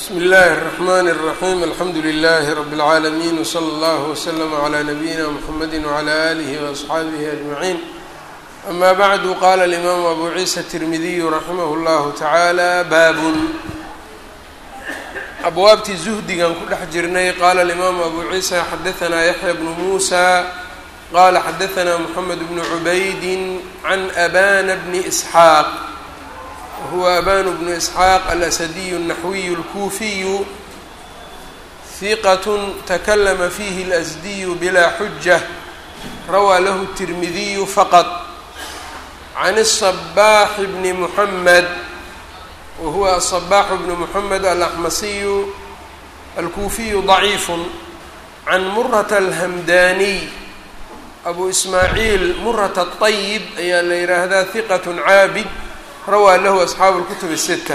bsmi اllahi الرحmn الرaحيم alxamdu لlh رb العaalمين وslى اllه وslm عlى نbyina mحamedi وعlى آlih وأصxaabih أجمعين ama bعd qala الإmam abu ciisa التirmidiy raximah اllah taعalى bab abwaabtii zuhdigan ku dhex jirnay qala الإmam abu ciisa xadaثna yaحya bn muسى qala xadaثna mحamed bn عubayd عn abana bn إسxaaq whuwa aban bnu isxaaq alasadiyu الnaxwiyu اlkuufiyu hiqat takalama fihi اlasdiyu bilaa xuja rawaa lahu الtirmidiyu faqط can الصbaax bni muxamed wahuwa aلصbaax bnu muxamed alaxmasiyu alkuufiyu ضaciif can murata alhamdaniy abu ismaaciil murata الطayib ayaa la yihaahdaa hiqat caabid rawaa lahu asxaabu اlkutub الsita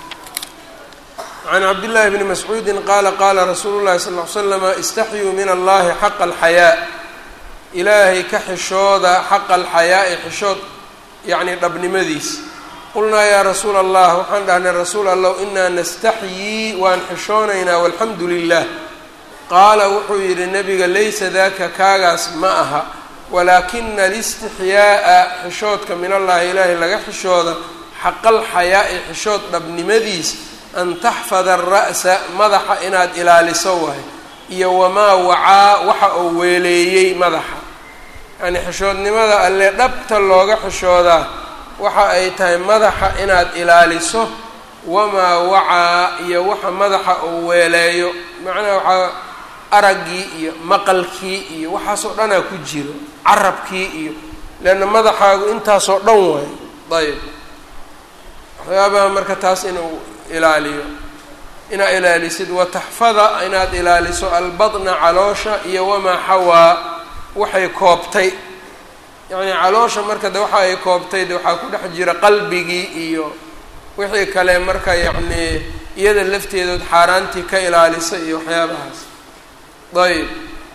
can cabdillaahi bni mascuudi qaala qaala rasuulu llahi sal ly slama istaxyuu min allahi xaqa alxayaa ilaahay ka xishooda xaqa alxayaa'i xishood yacni dhabnimadiis qulnaa yaa rasuula allah waxaan dhahnay rasuul allow inaa nastaxyii waan xishoonaynaa walxamdu lilah qaala wuxuu yidhi nebiga laysa daka kaagaas ma aha walaakina alistixyaa'a xishoodka min allahi ilaahay laga xishooda xaqal xayaa'i xishood dhabnimadiis an taxfada ara'sa madaxa inaad ilaaliso waay iyo wamaa wacaa waxa uu weeleeyey madaxa yacnii xishoodnimada alle dhabta looga xishoodaa waxa ay tahay madaxa inaad ilaaliso wamaa wacaa iyo waxa madaxa uu weeleeyo macnaha waxaa araggii iyo maqalkii iyo waxaasoo dhanaa ku jiro carabkii iyo leanna madaxaagu intaasoo dhan waayo ayb waxyaabaha marka taas inuu ilaaliyo inaad ilaalisid wataxfada inaad ilaaliso albadna caloosha iyo wamaa xawaa waxay koobtay yacnii caloosha marka de waxa ay koobtay de waxaa ku dhex jira qalbigii iyo wixii kale marka yacnii iyada lafteedood xaaraantii ka ilaalisa iyo waxyaabahaas ayb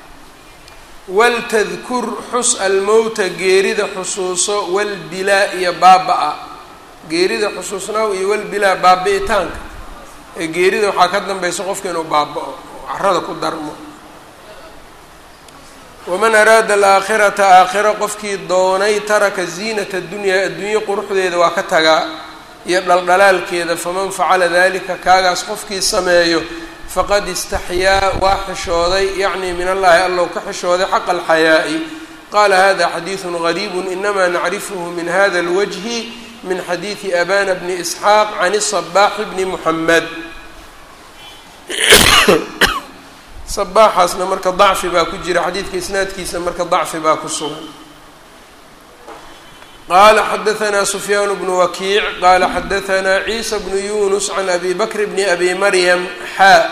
waltadkur xus almowta geerida xusuuso walbilaa iyo baaba-a geerida xusuusnaaw iyo walbilaa baabi'itaanka ee geerida waxaa ka dambaysa qofka inuu baaba-o oo carada ku darmo waman araada alaakhirata aakhira qofkii doonay taraka ziinata adunyaa adduunye quruxdeeda waa ka tagaa iyo dhaldhalaalkeeda faman facala dalika kaagaas qofkii sameeyo faqad istaxyaa waa xishooday yacni min allahi allow ka xishooday xaqa alxayaa'i qaala hada xadiidu gariibu inamaa nacrifuhu min hada اlwajhi min xadiidi abana bni isxaaq can sabaaxi bni muxamed sabaaxaasna marka dacfi baa ku jira xadiidka isnaadkiisa marka dacfi baa ku sugan qala xadaثna sufyaan bnu wakiic qala xadaثna ciisa bnu yunus can abi bakr bni abi maryam xaa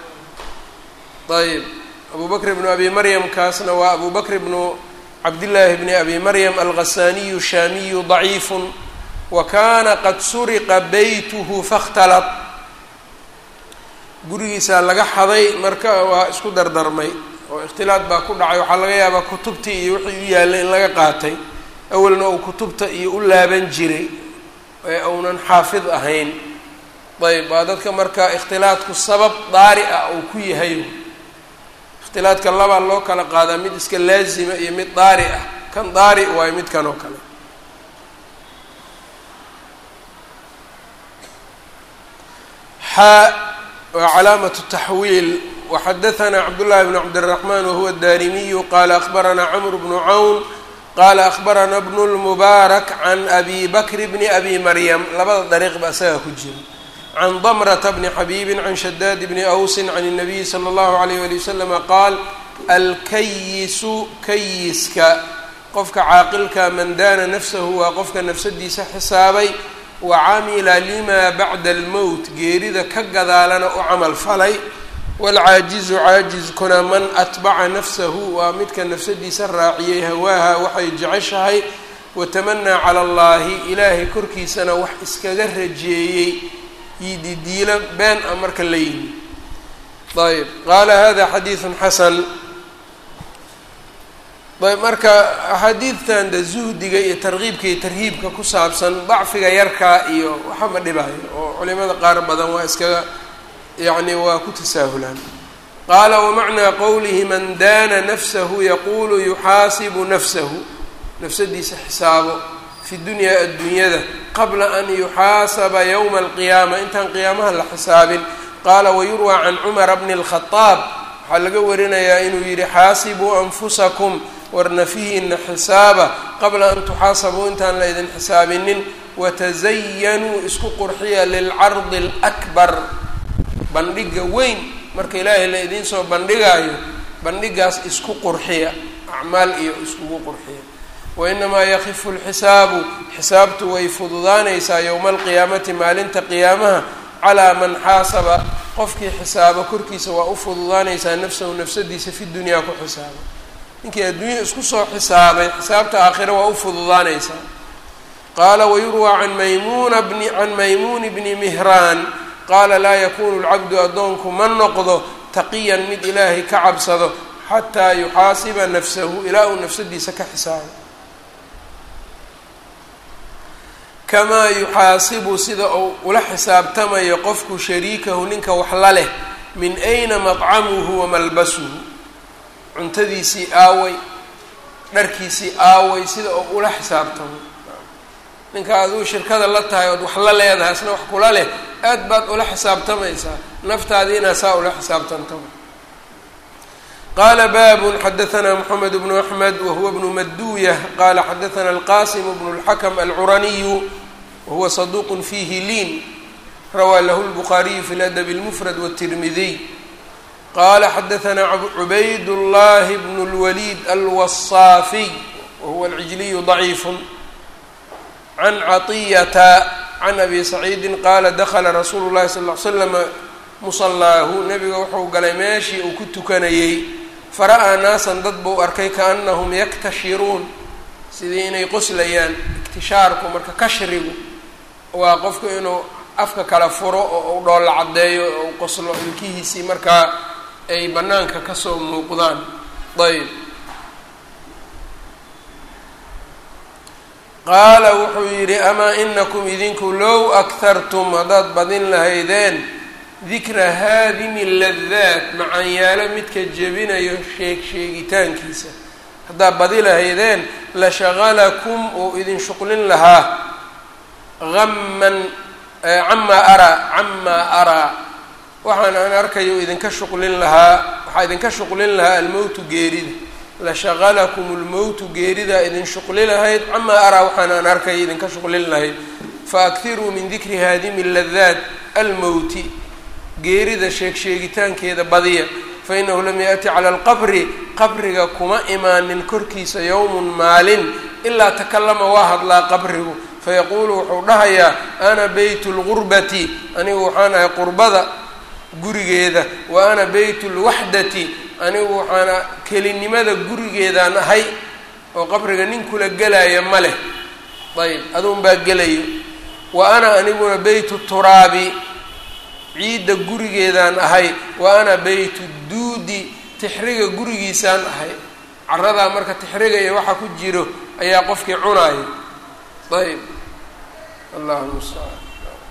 ayb abu bakr bnu abi maryam kaasna waa abu bakr bnu cabdillaahi bni abi maryam alghasaniyu shaamiyu ضaciif wa kana qad suriqa beytuhu faاkhtalط gurigiisaa laga xaday marka waa isku dardarmay oo ikhtilaad baa ku dhacay waxaa laga yaabaa kutubtii iyo wixii u yaallay in laga qaatay awalna uu kutubta iyo u laaban jiray ee uunan xaafid ahayn ayb waa dadka marka ikhtilaadku sabab daari ah uu ku yahay ikhtilaadka labaa loo kala qaadaa mid iska laazima iyo mid daari ah kan daari waayo midkan oo kale xaa waa calaamatu taxwiil waxadaثna cabdullahi bn cabdالraxman wahuwa daarimiyu qala akbaranaa cmr bnu cawn qala akbarana bnu lmubaarak can abi bakr bni abi maryam labada dariiq ba isagaa ku jira can damrata bni xabiibin can shadaad bni awsin can الnabiyi slى اllahu alayh wali waslama qaal alkayisu kayiska qofka caaqilka man daana nafsahu waa qofka nafsadiisa xisaabay wa camila lima bacda almowt geerida ka gadaalana u camal falay waalcaajizu caajizkuna man atbaca nafsahu waa midka nafsadiisa raaciyey hawaaha waxay jeceshahay watamanaa cala allahi ilaahay korkiisana wax iskaga rajeeyey yididiilo been a marka la yimi ayb qaala hada xadiidun xasan ayb marka axaadiidtan de zuhdiga iyo tarkiibka iyo tarhiibka ku saabsan dacfiga yarkaa iyo waxa ma dhibaayo oo culimada qaar badan waa iskaga yacni waa ku tasaahulaan qaala wamacnaa qowlihi man daana nafsahu yaquulu yuxaasibu nafsahu nafsadiisa xisaabo fi dunyaa adduunyada qabla an yuxaasaba yowma alqiyaama intaan qiyaamaha la xisaabin qaala wayurwaa can cumara bni اlkhadaab waxaa laga warinayaa inuu yidhi xaasibuu anfusakum war nafihiina xisaaba qabla an tuxaasabuu intaan la ydin xisaabinin watazayanuu isku qurxiya lilcardi alakbar bandhiga weyn marka ilaahay la idiin soo bandhigaayo bandhigaas isku qurxiya acmaal iyo iskugu qurxiya wainamaa yakifu lxisaabu xisaabtu way fududaanaysaa yowma alqiyaamati maalinta qiyaamaha calaa man xaasaba qofkii xisaabo korkiisa waa u fududaanaysaa nafsahu nafsadiisa fi dunyaa ku xisaaba ninkii adduunya isku soo xisaabay xisaabta aakhira waa u fududaanaysaa qaala wayurwaa can maymuna bni can maymuuni bni mihraan qaala laa yakunu lcabdu addoonku ma noqdo taqiyan mid ilaahay ka cabsado xataa yuxaasiba nafsahu ilaa uu nafsadiisa ka xisaabo kamaa yuxaasibu sida uu ula xisaabtamayo qofku shariikahu ninka wax la leh min ayna madcamuhu wa malbasuhu cuntadiisii aaway dharkiisii aaway sida uu ula xisaabtamo ninka aduu shirkada la tahay ood wax la leedahay isna wax kula leh aad baad ula xisaabtamaysaa naftaadii inaa saa ula xisaabtantamo qaala baabun xadaanaa moxamed bnu axmed wahuwa bnu maduuyah qaala xadaana alqasim bnu اlxakm alcuraniyu wahuwa saduuq fiihi liin rawaa lahu lbukhaariyu fi ladab اlmufrad wالtirmidiy qala xadaanaa cubayd llahi bnu اlwaliid alwasaafiy wahuwa alcijliyu ضaciifu can caطiyata can abi saciidi qaala dakla rasuulu llahi sal l slama musalaahu nebiga wuxuu galay meeshii uu ku tukanayey fara-aa naasan dad buu arkay kaanahum yaktashiruun sidii inay qoslayaan iktishaarku marka kashrigu waa qofku inuu afka kala furo oo u dhoolla caddeeyo oo u qoslo ilkihiisii markaa ay bannaanka kasoo muuqdaan ayb qaala wuxuu yidhi amaa inakum idinku low akhartum haddaad badin lahaydeen dikra haadimi ladaat macaanyaalo midka jebinayo sheeg sheegitaankiisa haddaad badi lahaydeen la shaqalakum uu idin shuqlin lahaa aman camaa araa camaa araa waxaan aan arkayo idinka shuqlin lahaa waxaa idinka shuqlin lahaa almowtu geerida la shaqalakum lmowtu geeridaa idin shuqli lahayd camaa araa waxaan aan arkayo idinka shuqlin lahayd faakiruu min dikri haadimi ladaat almowti geerida sheeg sheegitaankeeda badiya fa inahu lam yaأti cala alqabri qabriga kuma imaanin korkiisa yowmun maalin ilaa takalama waa hadlaa qabrigu fayaquulu wuxuu dhahayaa ana beyt اlgurbati anigu waxaan ahay qurbada gurigeeda wa ana beyt اlwaxdati anigu waxaana kelinimada gurigeedaan ahay oo qabriga nin kula gelaya ma leh ayb aduun baa gelayo wa ana aniguna beyt turaabi ciidda gurigeedaan ahay wa ana beytu duudi tixriga gurigiisaan ahay caradaa marka tixriga iyo waxa ku jiro ayaa qofkii cunaayo ayb allahu mustacaan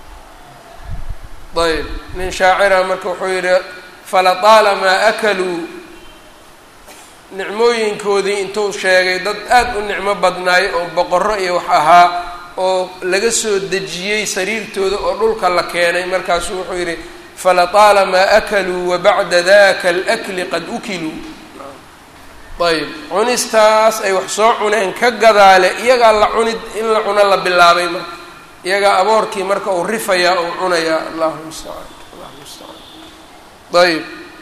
ayb nin shaacira marka wuxuu yidhi falataalamaa akaluu nicmooyinkoodii intuu sheegay dad aada u nicmo badnaay oo boqorro iyo wax ahaa oo laga soo dejiyey sariirtooda oo dhulka la keenay markaasuu wuxuu yidhi falataalamaa akaluu wabacda daka alakli qad ukiluu ayb cunistaas ay wax soo cuneen ka gadaale iyagaa la cunid in la cuno la bilaabay marka iyagaa aboorkii marka uu rifayaa uu cunayaa allahu mustacaan allahu mustacaan ayb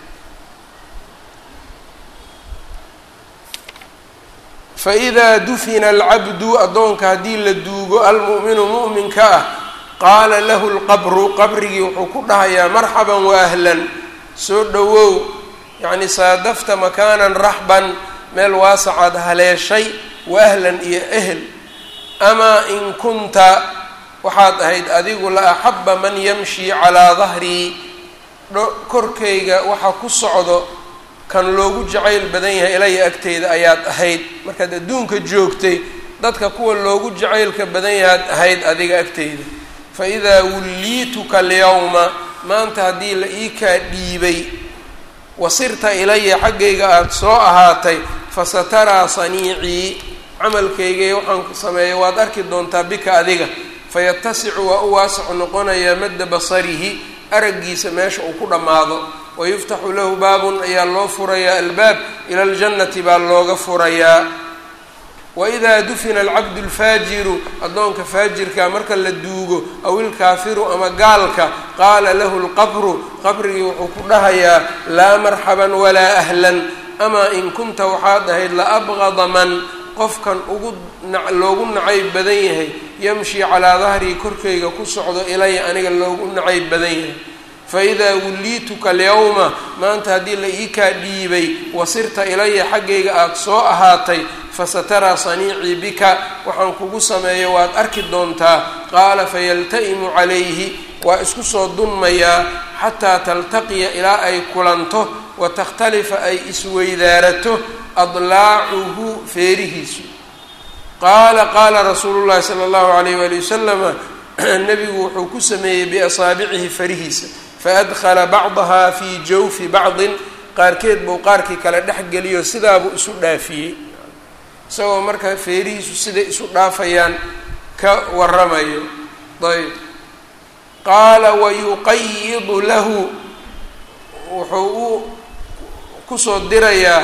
faidaa dufina alcabdu addoonka haddii la duugo almu'minu mu'minka ah qaala lahu lqabru qabrigii wuxuu ku dhahayaa marxaban waahlan soo dhowow yacni saadafta makaanan raxban meel waasacaad haleeshay waahlan iyo ehel amaa in kunta waxaad ahayd adigu la axaba man yamshi calaa dahrii korkayga waxa ku socdo kan loogu jacayl badan yahay ilaya agteyda ayaad ahayd markaad adduunka joogtay dadka kuwa loogu jacaylka badan yahaad ahayd adiga agteyda fa idaa wulliituka alyawma maanta haddii la ii kaa dhiibay wasirta ilaya xaggayga aada soo ahaatay fasataraa saniicii camalkaygay waxaan sameeyay waad arki doontaa bika adiga fayatasicu waa u waasacu noqonayaa madda basarihi araggiisa meesha uu ku dhammaado wayuftaxu lahu baabun ayaa loo furayaa albaab ila aljannati baa looga furayaa waidaa dufina alcabdu alfaajiru addoonka faajirka marka la duugo aw ilkaafiru ama gaalka qaala lahu lqabru qabrigii wuxuu ku dhahayaa laa marxaban walaa ahlan amaa in kunta waxaad ahayd la abqada man qofkan ugu loogu nacayb badan yahay yamshi calaa dahrii korkayga ku socdo ilaya aniga loogu nacayb badan yahay faidaa wulliituka alyawma maanta haddii la ii kaa dhiibay wasirta ilaya xaggayga aada soo ahaatay fasataraa saniicii bika waxaan kugu sameeyo waad arki doontaa qaala fayalta'imu calayhi waa isku soo dunmayaa xataa taltaqiya ilaa ay kulanto wa takhtalifa ay isweydaarato adlaacuhu feerihiisu qaala qaala rasuulu llahi sala allahu alayh waali wasalama nebigu wuxuu ku sameeyey biasaabicihi farihiisa faadkhala bacdaha fii jawfi bacdin qaarkeed buu qaarkii kale dhexgeliyo sidaabuu isu dhaafiyey isagoo marka feerihiisu siday isu dhaafayaan ka waramayo ayb qaala wayuqayidu lahu wuxuu u kusoo dirayaa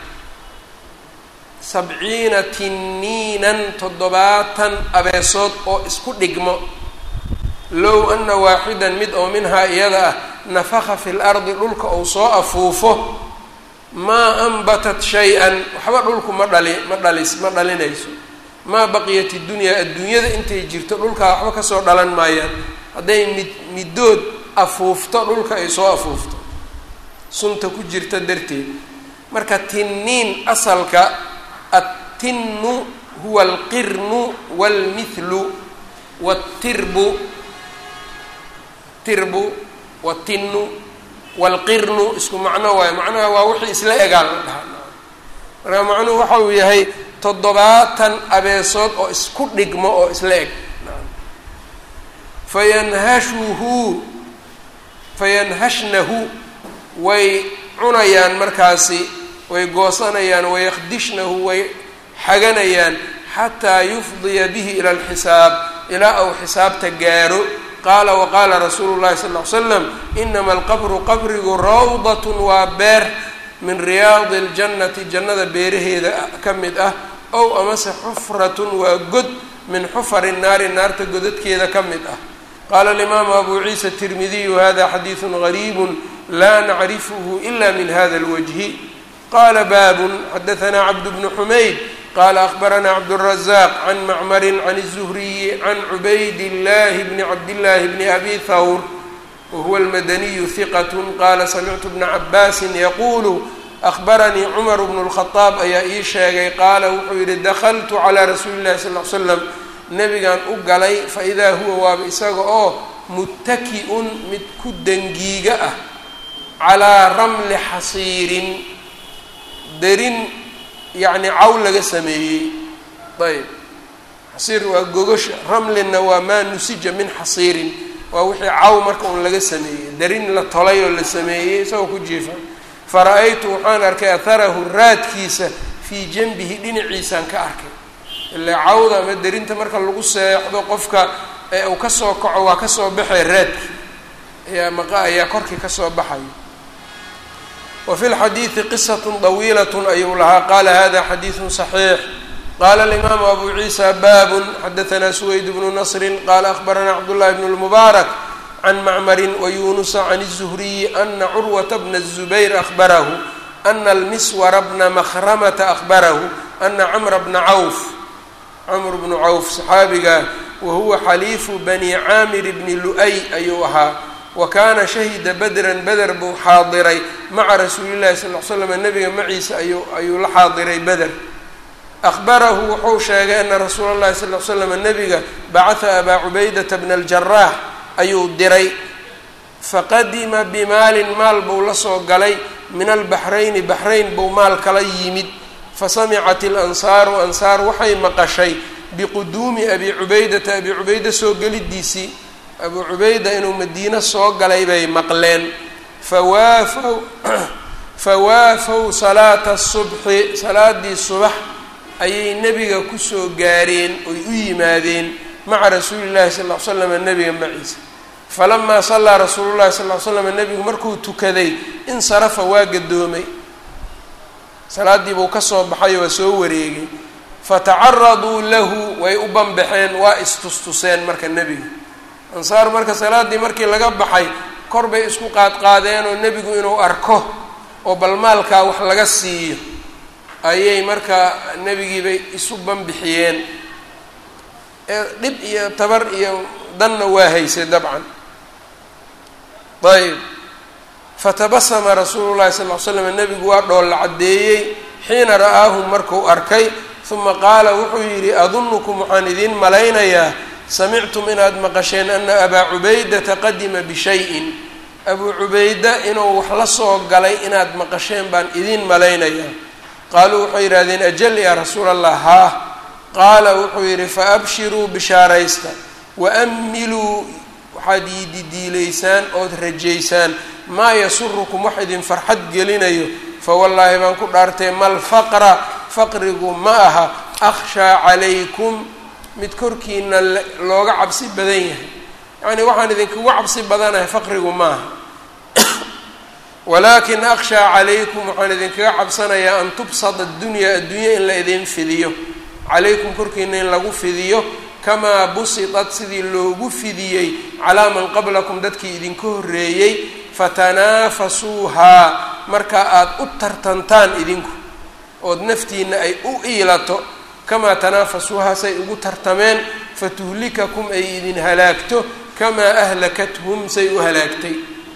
sabciina tiniinan toddobaatan abeesood oo isku dhigmo low ana waaxidan mid oo minhaa iyada ah nafaka fi lardi dhulka uu soo afuufo maa anbatat shay-an waxba dhulku ma dhali ma dhalis ma dhalinayso maa baqiyat idunyaa adduunyada intay jirto dhulkaa waxba kasoo dhalan maayaan hadday mid middood afuufto dhulka ay soo afuufto sunta ku jirta darteed marka tinniin asalka attinnu huwa alqirnu waalmithlu waatirbu tirbu watinnu waalqirnu isku macno waayo macnaha waa wixii isla egaan la dhahaa marka macnuhu waxa uu yahay toddobaatan abeesood oo isku dhigmo oo isla eg fayanhashuhu fayanhashnahu way cunayaan markaasi way goosanayaan wayakdishnahu way xaganayaan xataa yufdiya bihi ila alxisaab ilaa uu xisaabta gaaro qaala waqaala rasuulu llahi sal ll ly slam inama alqabru qabrigu rawdatun waa beer min riyaadi اljannati jannada beeraheeda ka mid ah ow amase xufratun waa god min xufari naari naarta godadkeeda ka mid ah qaala alimaamu abu ciisa tirmidiyu hada xadiidu gariibu laa nacrifuhu ila min hada اlwajhi qala baabun xadaanaa cabd bnu xumayd qala akbaranaa cabdالrazaq can macmarin can الzuhriyi can cubayd اllahi bni cabdillaahi bni abi thawr wahuwa almadaniyu hiqat qala samictu bna cabaasin yaquulu ahbaranii cumar bnu اlkhadaab ayaa ii sheegay qaala wuxuu yihi dakltu calaa rasuuli اllahi sal l slam nebigan u galay faidaa huwa waaba isaga oo muttaki-un mid ku dangiiga ah calaa ramli xasiirin derin yacni caw laga sameeyey ayb xasiir waa gogosha ramlinna waa maa nusija min xasiirin waa wixii caw marka un laga sameeyey derin la tolay oo la sameeyey isagoo ku jiifa fara-aytu waxaan arkay atharahu raadkiisa fii janbihi dhinaciisaan ka arkay ilaa cawda ama derinta marka lagu seexdo qofka ee uu kasoo kaco waa kasoo baxay raadki ayaa maqa ayaa korkii kasoo baxayo wa fi lxadiidi qisat طawiilat ayuu lahaa qala hada xadiidu صaxiix qala alimaamu abu ciisa babun xadaanaa suweyd bnu nasri qala ahbaranaa cabdullahi bn اlmubaarak can macmarin wayunusa can الzuhriyi ana curwata bna الzubayr ahbarahu ana almiswara bna mahramata ahbarahu ana camra bna cawf camr bnu cawf saxaabiga wahuwa xaliifu bani caamir bni lu-ay ayuu ahaa wa kaana shahida badran beder buu xaadiray maca rasuuli llahi sal l slam nabiga maciisa ayuu ayuu la xaadiray beder ahbarahu wuxuu sheegay ana rasuula llahi sal l slam nabiga bacata abaa cubaydata bna aljaraax ayuu diray faqadima bimaalin maal buu la soo galay min albaxrayni baxrayn buu maal kala yimid fasamicat ilansaaru ansaar waxay maqashay biquduumi abi cubaydata abi cubayda soo gelidiisii abuu cubayda inuu madiino soo galay bay maqleen fawaafow fawaafow salaata subxi salaadii subax ayay nebiga kusoo gaareen oy u yimaadeen maca rasuuli llahi sal ll ly slam nebiga maciisa falamaa sallaa rasuulu llahi sal ly slam nebigu markuu tukaday insarafa waa gadoomay salaaddii buu ka soo baxay waa soo wareegay fatacaraduu lahu way u banbaxeen waa istustuseen marka nebiga ansaar marka salaaddii markii laga baxay kor bay isku qaadqaadeen oo nebigu inuu arko oo bal maalkaa wax laga siiyo ayay marka nebigiibay isu banbixiyeen dhib iyo tabar iyo danna waa haysay dabcan ayb fatabasama rasuulu llahi sal ly slam nebigu waa dhoolla caddeeyey xiina ra'aahum markuu arkay uma qaala wuxuu yidhi adunukum waxaan idiin malaynayaa samictum inaad maqasheen ana abaa cubaydata qadima bishayin abuu cubayda inuu wax la soo galay inaad maqasheen baan idiin malaynayaa qaaluu waxay yidhahdeen ajal yaa rasuula allah haa qaala wuxuu yidhi faabshiruu bishaaraysta waamiluu waxaad yididiilaysaan ood rajaysaan maa yasurukum wax idin farxad gelinayo fawallaahi baan ku dhaartay mal faqra faqrigu ma aha akhshaa calaykum mid korkiina looga cabsi badan yahay yacnii waxaan idinkugu cabsi badanahay faqrigu ma aha walaakin akhshaa calaykum waxaan idinkaga cabsanayaa an tubsada addunya addunya in la idin fidiyo calaykum korkiina in lagu fidiyo kamaa busitat sidii loogu fidiyey calaa man qablakum dadkii idinka horreeyey fatanaafasuuhaa marka aada u tartantaan idinku ood naftiina ay u iilato kamaa tanaafasuuhaa say ugu tartameen fatuhlikakum ay idin halaagto kamaa ahlakathum say u halaagtay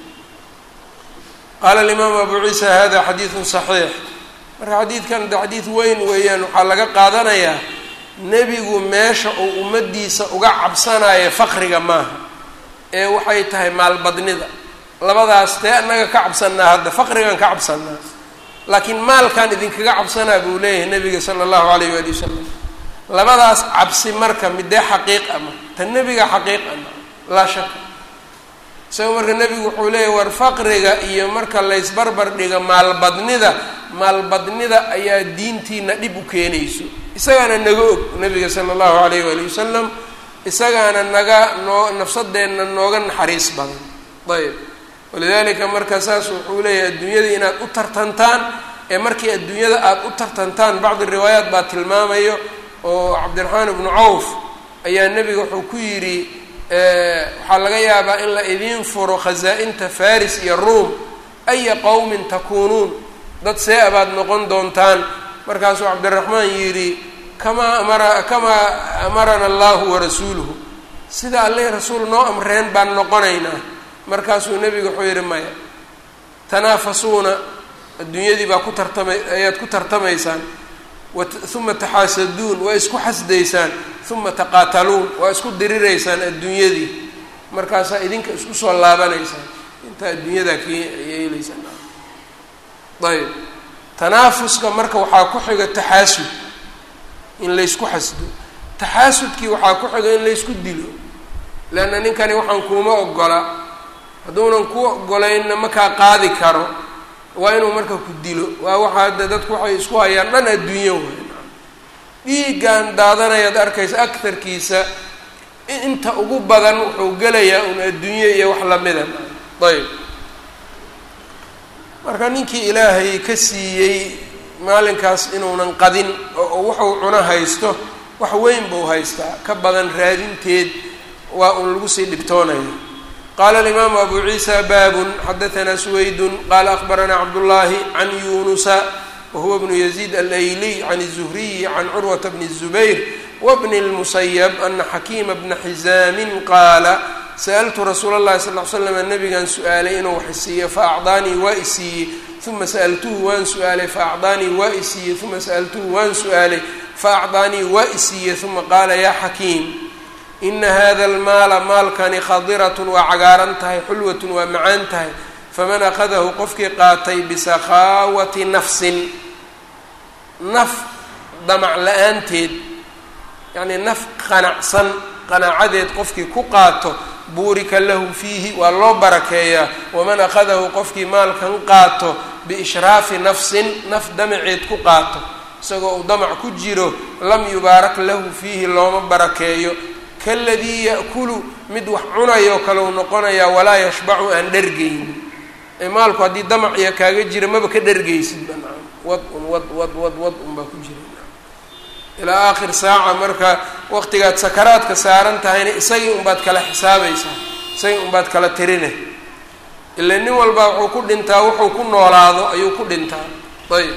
qaala alimaamu abu ciisa hada xadiidun saxiix marka xadiidkan de xadiid weyn weeyaan waxaa laga qaadanayaa nebigu meesha uu ummaddiisa uga cabsanayo faqriga maaha ee waxay tahay maalbadnida labadaas tee annaga ka cabsanaa hadda faqrigan ka cabsanaa laakiin maalkan idinkaga cabsanaa buu leeyahay nebiga sala allahu alayh waali wasalam labadaas cabsi marka midee xaqiiq ama ta nebiga xaqiiq ama laa shaka isaga marka nebigu wuxuu leeyahy war faqriga iyo marka laysbarbar dhiga maalbadnida maalbadnida ayaa diintiina dhib u keenayso isagaana naga og nebiga sala allahu alayh waali wasalam isagaana naga noo nafsadeenna nooga naxariis badan ayb walidalika marka saas wuxuu leeyahay adduunyada inaad u tartantaan ee markii adduunyada aada u tartantaan bacdi riwaayaat baa tilmaamayo oo cabdiraxmaan ibnu cawf ayaa nebiga wuxuu ku yidhi waxaa laga yaabaa in la idiin furo khasaa-inta faris iyo ruom aya qowmin takuunuun dad see abaad noqon doontaan markaasuu cabdiraxmaan yidhi kamaa amara kamaa amarana allahu warasuuluhu sida alleh rasuul noo amreen baan noqonaynaa markaasuu nebigu wuxuu yidhi maya tanaafasuuna adduunyadii baa ku tartama ayaad ku tartamaysaan uma taxaasaduun waa isku xasdaysaan uma taqaataluun waa isku diriraysaan adduunyadii markaasaa idinka isku soo laabanaysaan intaa adduunyadaa k yeelaysaan ayb tanaafuska marka waxaa ku xiga taxaasud in laysku xasdo taxaasudkii waxaa ku xiga in laysku dilo leanna ninkani waxaan kuuma ogola hadduunan ku ogolaynna makaa qaadi karo waa inuu marka ku dilo waa waxa hadda dadku waxay isku hayaan dhan adduunyo wey dhiiggan daadanayaad arkaysa aktarkiisa inta ugu badan wuxuu gelayaa un adduunyo iyo wax lamida ayb marka ninkii ilaahay ka siiyey maalinkaas inuunan qadin oo waxuu cuno haysto wax weyn buu haystaa ka badan raadinteed waa uun lagu sii dhibtoonaya qala alimaamu abu ciisa baabun xadaanaa suwaydun qaala akbaranaa cabdullaahi can yunusa wahuwa bnu yaziid alayliy can الzuhriyi can curwata bni الzubayr wabni اlmusayab ana xakiima bna xizaamin qaala sa'altu rasuula اllahi sal l slam nabigan su-aalay inuu wax isiiyo faacdaanii waa isiiyey uma sa'altuhu waan su-aalay faacdaanii waa isiiyey uma sa'altuhu waan su-aalay faacdaanii waa isiiyey uma qaala yaa xakiim ina hada almaala maalkani khadiratun waa cagaaran tahay xulwatun waa macaan tahay faman akhadahu qofkii qaatay bisakhaawati nafsin naf damac la-aanteed yacnii naf qanacsan qanaacadeed qofkii ku qaato buurika lahu fiihi waa loo barakeeyaa waman akhadahu qofkii maalkan qaato biishraafi nafsin naf damaceed ku qaato isagoo uu damac ku jiro lam yubaarak lahu fiihi looma barakeeyo kaladii ya'kulu mid wax cunayo kaleu noqonayaa walaa yashbacu aan dhergaynin ee maalku haddii damac iyo kaaga jira maba ka dhergaysid banaan wad un wad wad wad wad unbaa ku jira ilaa aakhir saaca marka waqtigaad sakaraadka saaran tahayna isagii unbaad kala xisaabaysaa isagii unbaad kala tirine ila nin walbaa wuxuu ku dhintaa wuxuu ku noolaado ayuu ku dhintaa ayb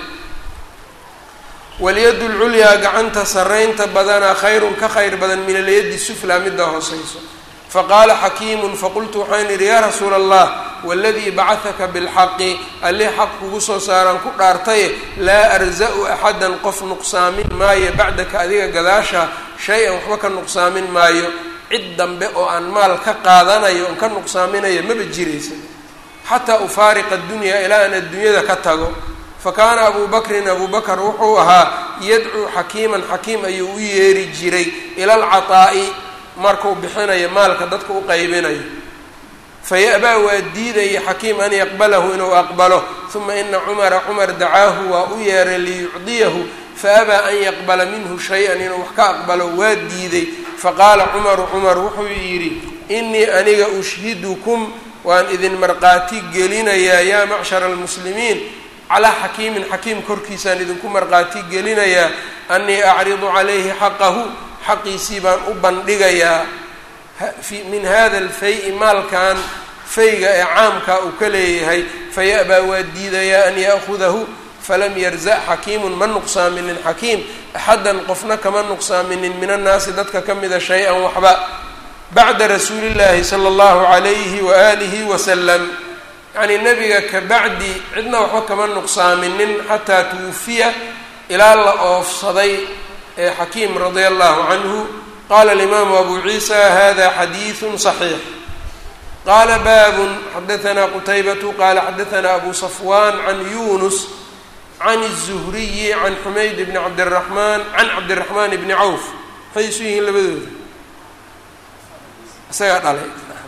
walyadu lculyaa gacanta saraynta badanaa khayrun ka khayr badan min alyadi suflaa midda hooseyso faqaala xakiimun faqultu waxaan idhi yaa rasuula allah waladii bacahaka bilxaqi allih xaq kugu soo saaraan ku dhaartaye laa arza-u axadan qof nuqsaamin maayo bacdaka adiga gadaasha shay-an waxba ka nuqsaamin maayo cid dambe oo aan maal ka qaadanayo oon ka nuqsaaminayo maba jiraysa xataa ufaariqa adunyaa ilaa aan adduunyada ka tago fakaana abuu bakrin abuu bakr wuxuu ahaa yadcuu xakiiman xakiim ayuu u yeeri jiray ila alcataa'i markuu bixinayo maalka dadka u qaybinayo faya-baa waa diidaya xakiim an yaqbalahu inuu aqbalo uma ina cumara cumar dacaahu waa u yeeray liyucdiyahu faabaa an yaqbala minhu shay-an inuu wax ka aqbalo waa diiday faqaala cumaru cumar wuxuu yidhi inii aniga ushhidukum waan idin marqaati gelinayaa yaa macshara almuslimiin calaa xakiimin xakiim korkiisaan idinku marqaati gelinayaa anii acridu calayhi xaqahu xaqiisii baan u bandhigayaa min hada alfay-i maalkan fayga ee caamkaa uu ka leeyahay faya-baa waa diidayaa an ya'hudahu falam yarza' xakiimun ma nuqsaaminin xakiim axaddan qofna kama nuqsaaminin min annaasi dadka ka mida shay-an waxba bacda rasuuli llaahi sala allahu calayhi waaalihi wasalam yacnii nebiga ka bacdi cidna waxba kama nuqsaaminin xataa tuwufiya ilaa la oofsaday ee xakiim radia allahu canhu qala alimaamu abu ciisa hada xadiidu صaxiix qala baabun xadaanaa qutaybatu qala xadaanaa abu safwan can yunus can الzuhriyi can xumayd bni cabdiraxmaan can cabdiraxmaan bni cawf maxay isu yihiin labadooda isagaa dhalay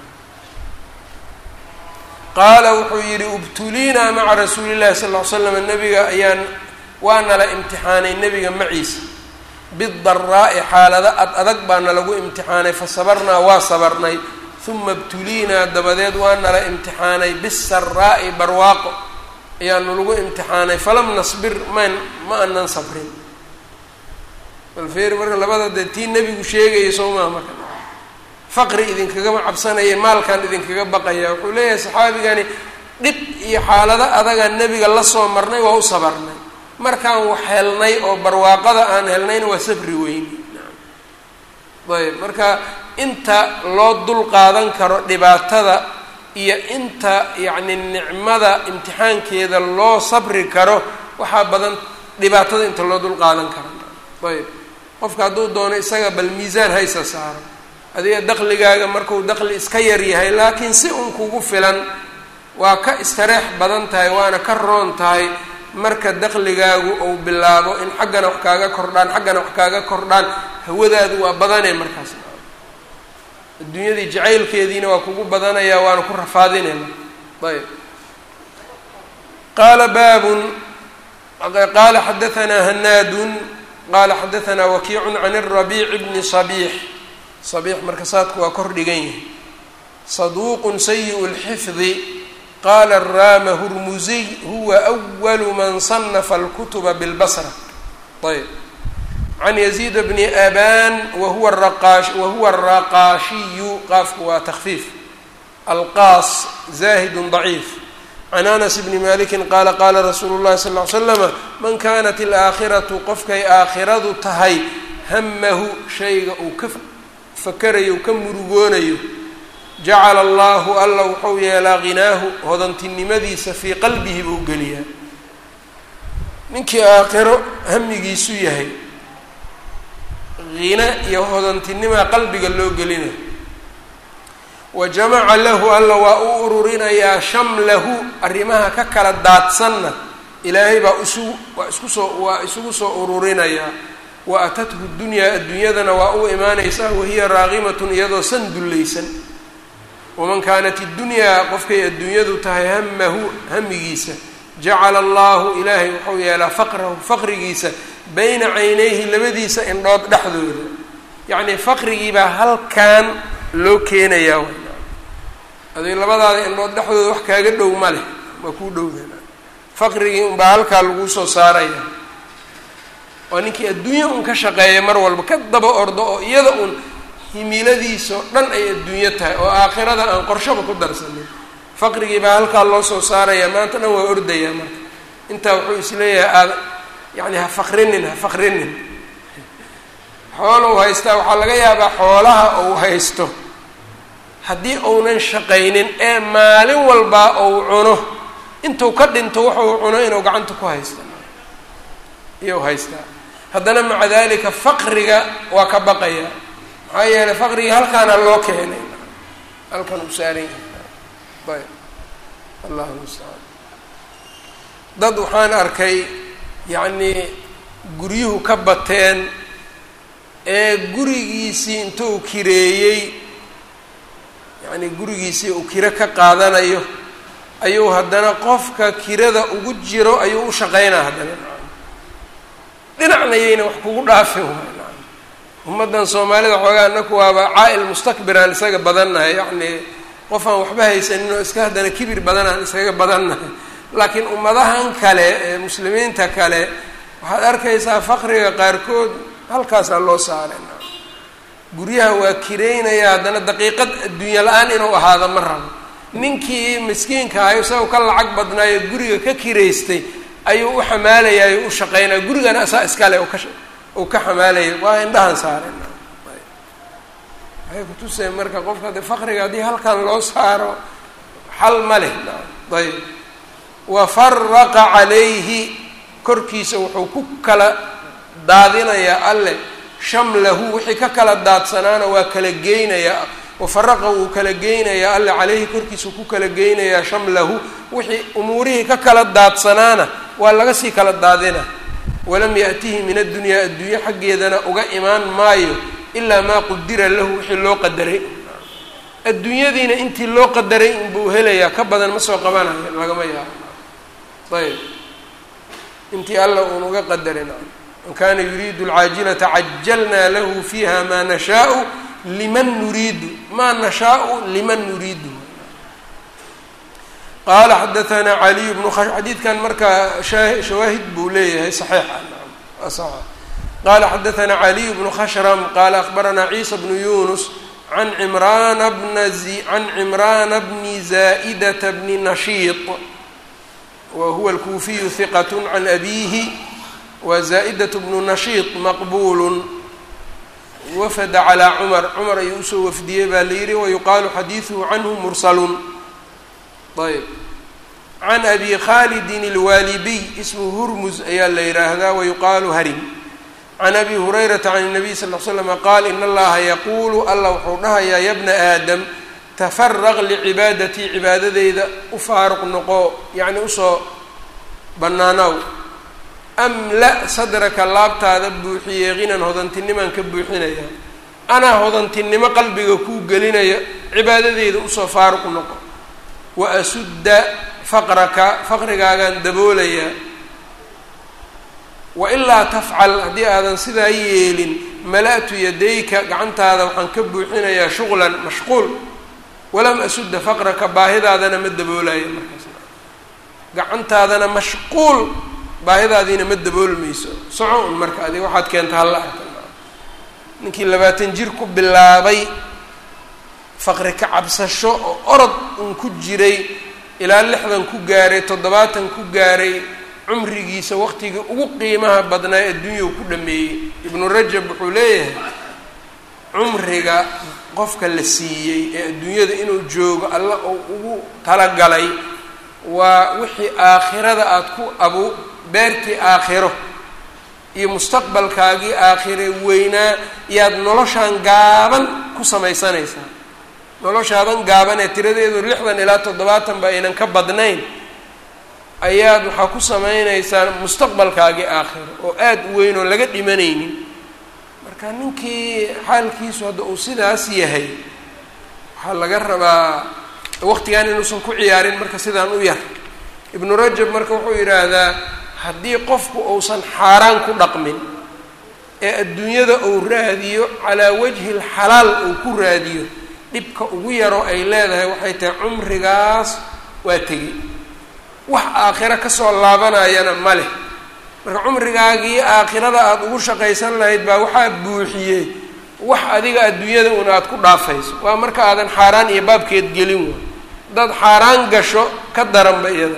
qaala wuxuu yihi ubtuliinaa maca rasuuli llahi sal l slam nabiga ayaan waa nala imtixaanay nebiga maciisa bidaraa'i xaalado ad adag baana lagu imtixaanay fa sabarnaa waa sabarnay uma ibtuliinaa dabadeed waa nala imtixaanay bisaraa'i barwaaqo ayaanu lagu imtixaanay falam nasbir man ma anan sabrin balfeer marka labada dee tii nebigu sheegaya soo maha marka faqri idinkagama cabsanaya maalkan idinkaga baqaya wuxuu leeyahay saxaabigani dhib iyo xaalado adagaan nebiga la soo marnay waa u sabarnay markaan wax helnay oo barwaaqada aan helnayna waa sabri weyni ayb marka inta loo dul qaadan karo dhibaatada iyo inta yacni nicmada imtixaankeeda loo sabri karo waxaa badan dhibaatada inta loo dul qaadan karo ayb qofka hadduu doono isaga bal miisaan haysa saaro adiga daqligaaga marku daqli iska yar yahay laakiin si un kugu filan waa ka istareex badan tahay waana ka roon tahay marka daqligaagu uu bilaabo in xaggana wax kaaga kordhaan xaggana wax kaaga kordhaan hawadaadu waa badanee markaas adduunyadii jacaylkeediina waa kugu badanayaa waana ku rafaadinayna ayb qaala baabun qaala xadaanaa hanaadun qaala xadaanaa wakiicun can الrabiici bni صabiix صabiix marka saadku waa kor dhigan yahay saduuqun sayiء اlxifdi qala rama hurmuziy huwa أwalu man صanafa اlkutuba bاlbasra ayb can yaziid bni aban wahuwa raqaash wahuwa araqaashiyu qaafku waa takfiif alqaas zahid ضaciif can anas bni maliki qaala qaala rasuulu اllahi sal ly slama man kanat اlaakhiratu qofkay aakhiradu tahay hamahu shayga uu ka fakarayo u ka murugoonayo jacala allahu alla wuxuu yeelaa ghinaahu hodantinimadiisa fii qalbihi buu geliyaa ninkii aakhiro hamigiisu yahay hina iyo hodantinimaa qalbiga loo gelina wa jamaca lahu alla waa u ururinayaa shamlahu arrimaha ka kala daadsanna ilaahay baa isu waa isku soo waa isugu soo ururinayaa wa atathu dunyaa adduunyadana waa u imaanaysaa wahiya raaqimatun iyadoo san dullaysan waman kaanat iddunyaa qofkay adduunyadu tahay hamahu hamigiisa jacala allahu ilaahay wuxuu yeelaa faqrahu faqrigiisa bayna caynayhi labadiisa indhood dhexdooda yacnii faqrigiibaa halkan loo keenayaa adig labadaada indhood dhexdooda wax kaaga dhow ma leh waa kuu dhowda faqrigii unbaa halkaa laguu soo saaraya waa ninkii adduunyo un ka shaqeeya mar walba ka daba ordo oo iyada un himiladiisao dhan ay adduunyo tahay oo aakhirada aan qorshaba ku darsanin faqrigii baa halkaa loo soo saaraya maanta dhan waa ordayaa marka intaa wuxuu isleeyahay aada yacni ha faqrinin ha faqrinin xoola u haystaa waxaa laga yaabaa xoolaha uu haysto haddii uunan shaqaynin ee maalin walbaa uu cuno intuu ka dhinto wuxuu cuno inuu gacanta ku haysta iyou haystaa haddana maca dalika faqriga waa ka baqaya maxaa yeelay faqrigii halkaana loo keenay halkan uu saaran yahay ayb allahu mustacaan dad waxaan arkay yacnii guryuhu ka bateen ee gurigiisii intuu kireeyey yacnii gurigiisii uu kiro ka qaadanayo ayuu haddana qofka kirada ugu jiro ayuu u shaqaynaa haddana dhinacna yayna wax kugu dhaafin waay ummaddan soomaalida xoogaa anaku waaba caa-il mustakbiraan isaga badannahay yacnii qof aan waxba haysanin oo iska haddana kibir badanaan isaga badannahay laakiin ummadahan kale ee muslimiinta kale waxaad arkaysaa faqriga qaarkood halkaasaa loo saaray guryaha waa kireynaya haddana daqiiqad adduunya la-aan inuu ahaado ma rabo ninkii miskiinka ahay isagoo ka lacag badnaayo guriga ka kiraystay ayuu u xamaalayayo u shaqaynaya gurigana asaa iskale uu ka xamaalaya waa indhahan saaren waxay kutuseen marka qofka de faqriga haddii halkan loo saaro xal ma leh ayb wa faraqa calayhi korkiisa wuxuu ku kala daadinayaa alle shamlahu wixii ka kala daadsanaana waa kala geynayaa wafaraqa wuu kala geynayaa alle caleyhi korkiisa ku kala geynayaa shamlahu wixii umuurihii ka kala daadsanaana waa laga sii kala daadina walam yaatihi min addunyaa adduunye xaggeedana uga imaan maayo ilaa maa qudira lahu wixii loo qadaray adduunyadiina intii loo qadaray inbuu helayaa ka badan ma soo qabanayo lagama yaabo ayb intii alla uun uga qadarin man kana yuriidu alcaajilata cajalnaa lahu fiiha maa nashaau liman nuriidu maa nashaau liman nuriidu qaala xadaanaa caliy bnu xadiidkan markaa shawaahid buu leeyahay saxiixa qaala xadaanaa caliy bnu khashram qaala akbaranaa ciisa bnu yunus an cimraana bna can cimraana bni zaa'idata bni nashiiط wa huwa alkuufiyu hiqat can abiihi wa zaa'idat bnu nashiiط maqbuul wafada calaa cumar cumar ayuu usoo wafdiyey baa la yihi wayuqaalu xadiiduhu canhu mursalun ayb can abi khalidin اlwaalibiy ismu hurmuz ayaa la yihaahdaa wayuqaalu harim can abi hurayrata can الnabiy sal l slama qaal in allaha yaquulu alla wuxuu dhahayaa ya bna aadam tafaraq licibaadatii cibaadadeyda u faaruq noqo yacni usoo bannaanow amla sadraka laabtaada buuxiye qinan hodantinimaan ka buuxinaya anaa hodantinimo qalbiga kuu gelinaya cibaadadeyda usoo faaruq noqo wa asudda faqraka faqrigaagaan daboolayaa wa ilaa tafcal haddii aadan sidaa yeelin mala-tu yadayka gacantaada waxaan ka buuxinayaa shuqlan mashquul walam asudda faqraka baahidaadana ma daboolayo markaas gacantaadana mashquul baahidaadiina ma daboolmayso soco un marka adiga waxaad keenta halla arka ninkii labaatan jir ku bilaabay faqri ka cabsasho oo orod un ku jiray ilaa lixdan ku gaaray toddobaatan ku gaaray cumrigiisa waqtigii ugu qiimaha badnaa adduunyau ku dhameeyey ibnu rajab wuxuu leeyahay cumriga qofka la siiyey ee adduunyada inuu joogo alla oo ugu talagalay waa wixii aakhirada aada ku abu beertii aakhiro iyo mustaqbalkaagii aakhire weynaa yaad noloshaan gaaban ku samaysanaysaa noloshaadan gaaban ee tiradeedu lixdan ilaa toddobaatan ba aynan ka badnayn ayaad waxaa ku samaynaysaa mustaqbalkaagii aakhiro oo aada u weyn oo laga dhimanaynin marka ninkii xaalkiisu hadda uu sidaas yahay waxaa laga rabaa waqtigan inuusan ku ciyaarin marka sidaan u yar ibnu rajab marka wuxuu yidhaahdaa haddii qofku uusan xaaraan ku dhaqmin ee adduunyada uu raadiyo calaa wajhi lxalaal uu ku raadiyo dhibka ugu yaroo ay leedahay waxay tahay cumrigaas waa tegi wax aakhiro kasoo laabanayana ma leh marka cumrigaagii aakhirada aada ugu shaqaysan lahayd baa waxaa buuxiyey wax adiga adduunyada un aada ku dhaafayso waa marka aadan xaaraan iyo baabkeed gelin wa haddaad xaaraan gasho ka daranba iyada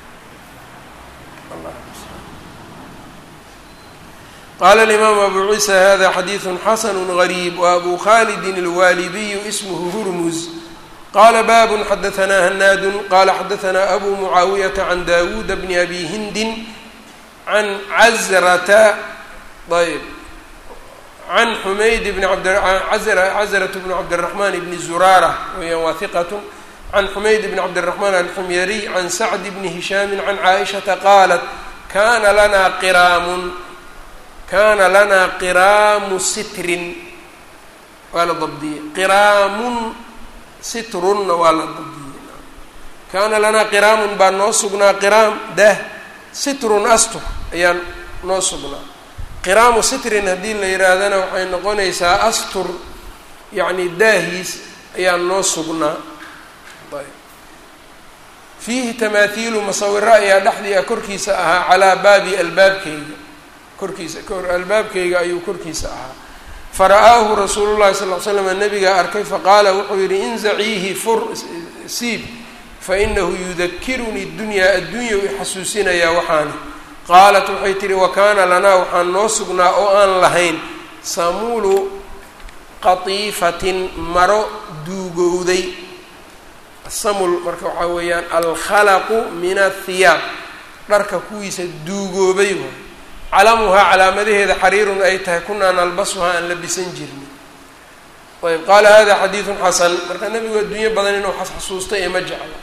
qala alimaamu abu ciisa hada xadiidu xasanu gariib waabu khalidin alwaalibiyu ismhu hurmuz qala babun xadaanaa hanaadun qala xadaanaa abu mucaawiyata can dawuuda bni abi hindin can cazrata ayb can xumayd bni abcazrat bni cabdiraxman bni zuraara weyaan waa hiqat can xumayd bni cabdiraxmaan alxumyariy can sacd bni hishaami can caaishata qaalat kana lana qiraamun kana lanaa qiraamu sitrin waa la dabdiyey qiraamun sitrunna waa la dabdiyey kaana lanaa qiraamun baa noo sugnaa qiraam dah sitrun astur ayaa noo sugnaa qiraamu sitrin haddii la yihaahdana waxay noqonaysaa astur yacni daahiis ayaa noo sugnaa ayb fiihi tamaahiilu masawiro ayaa dhexdii a korkiisa ahaa calaa baabi albaabkeyga korkiisa albaabkeyga ayuu korkiisa ahaa fara-aahu rasuulu llahi sal l slam nabigaa arkay faqaala wuxuu yidhi inzaciihi fur siib fainahu yudakirunii dunyaa adduunya u ixasuusinayaa waxaani qaalat waxay tihi wa kaana lanaa waxaan noo sugnaa oo aan lahayn samuulu qatiifatin maro duugowday samul marka waxaa weeyaan alkhalaqu min athiyaab dharka kuwiisa duugoobay waay calamuhaa calaamadaheeda xariirun ay tahay kunaa nalbasuhaa aan labisan jirni ayb qaala hada xadiidun xasan marka nebigu adduunyo badan inuu xasuusta ee ma jecla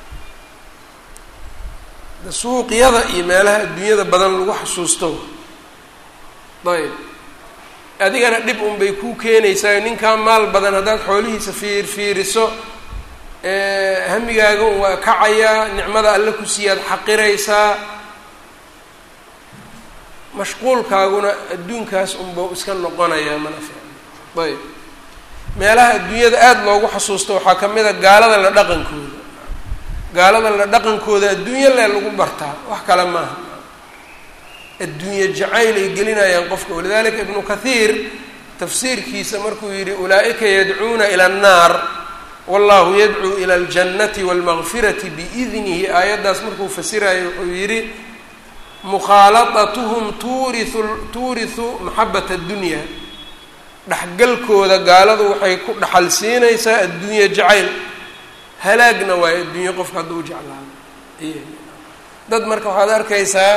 suuqyada iyo meelaha adduunyada badan lagu xasuusto ayb adigana dhib un bay kuu keenaysaa ninkaa maal badan haddaad xoolihiisa fiir fiiriso hamigaaga un waa kacayaa nicmada alle ku siiyaad xaqiraysaa mashquulkaaguna adduunkaas unba iska noqonayaa mana fiicno ayb meelaha adduunyada aada loogu xasuusto waxaa ka mid a gaalada la dhaqankooda gaalada la dhaqankooda adduunyo lee lagu bartaa wax kale maaha adduunye jacayl ay gelinayaan qofka walidalika ibnu kathiir tafsiirkiisa markuu yidhi ulaa-ika yadcuuna ila annaar wallahu yadcuu ila aljannati walmaqfirati biidnihi aayaddaas markuu fasirayo wuxuu yidhi mukhaaladatuhum tuuriu tuurisu maxabat addunya dhexgalkooda gaaladu waxay ku dhaxal siinaysaa adduunye jacayl halaagna waayo adduunye qofka hadduu jeclaado dad marka waxaad arkaysaa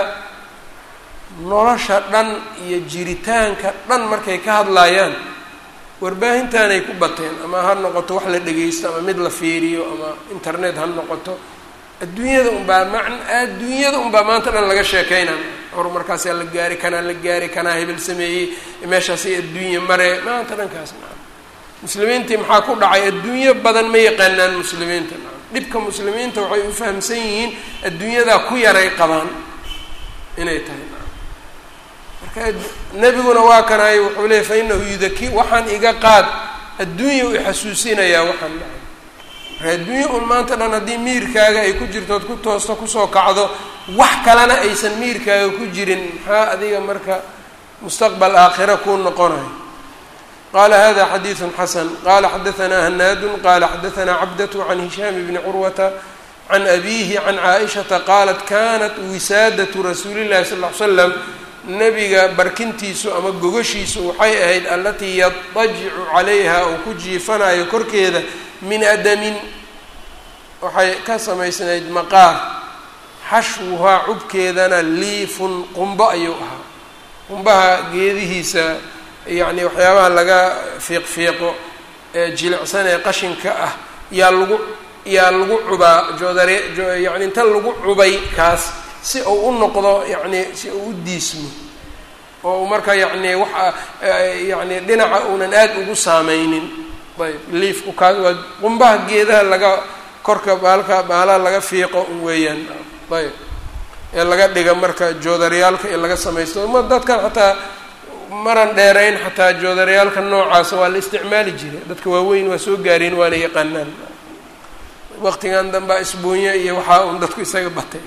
nolosha dhan iyo jiritaanka dhan markay ka hadlaayaan warbaahintaanay ku bateen ama ha noqoto wax la dhegeysto ama mid la fiiriyo ama internet ha noqoto adduunyada unbaa man adduunyada unbaa maanta dhan laga sheekeyna horumarkaasaa la gaari kanaa la gaari kanaa hebel sameeyey meeshaasay adduunya mare maanta dhankaas maa muslimiintii maxaa ku dhacay adduunyo badan ma yaqaanaan muslimiinta dhibka muslimiinta waxay u fahamsan yihiin adduunyadaa ku yaray qabaan inay tahay marka nebiguna waa kanay wuxuu leeyay fa inahu yudaki waxaan iga qaad adduunya u ixasuusinayaa waxaan dhacay marka adduunya un maanta dhan haddii miirkaaga ay ku jirto ood ku toosto kusoo kacdo wax kalena aysan miirkaaga ku jirin maxaa adiga marka mustaqbal aakhira kuu noqonayo qala hada xadiiثu xasan qala xadaanaa hanaadu qala xadaanaa cabdة can hishaam bni curwata can abihi can caaishaةa qaalat kanat wisaadaةu rasuuli اllahi sal ly slam nabiga barkintiisu ama gogashiisu waxay ahayd alatii yadajicu calayha uu ku jiifanayo korkeeda min adamin waxay ka samaysnayd maqaar xashwuhaa cubkeedana liifun qumbo ayuu ahaa qumbaha geedihiisa yacni waxyaabaha laga fiiq-fiiqo ee jilicsan ee qashinka ah yaa lagu yaa lagu cubaa joodare yani inta lagu cubay kaas si uu u noqdo yacni si uu u diismo oo marka yacni waxa yacni dhinaca uunan aada ugu saameynin ayb liifku kaa waa qumbaha geedaha laga korka baalka baalaha laga fiiqo weeyaan ayb ee laga dhiga marka joodaryaalka ee laga samaysto ma dadkan xataa maran dheerayn xataa joodaryaalka noocaasa waa la isticmaali jiray dadka waaweyn waa soo gaareen waana yaqaanaan waqtigan dambaa isbuunyo iyo waxaa un dadku isaga batay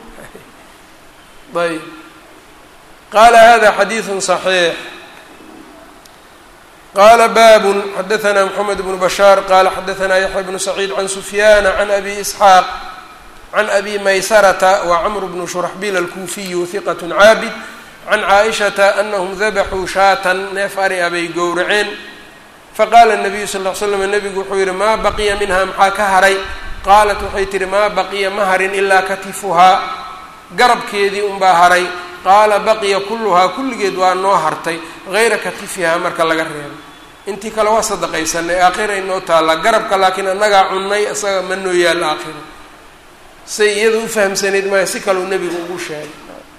ayb qaala hada xadiidu صaxiix qala babun xadaثna mxamed bnu bashaar qala xadaثna yaxya bnu saciid can sufyana can abi isxaaq can abi maysarata wa cmr bnu shuraxbil alkuufiyu hiqat caabid can caaishata anahum dabaxuu shaatan neef ari abay gowraceen faqaala الnabiyu sal ll ly slam nebigu wuxuu yihi maa baqiya minha maxaa ka haray qaalat waxay tihi maa baqiya ma harin ilaa katifuhaa garabkeedii unbaa haray qaala baqiya kulluhaa kulligeed waa noo hartay hayra katifihaa marka laga reebo intii kale waa sadaqaysanay aakhira inoo taallaa garabka laakiin annagaa cunnay isaga ma noo yaal aakhira say iyada u fahamsanayd maayo si kaleu nebigu ugu sheegay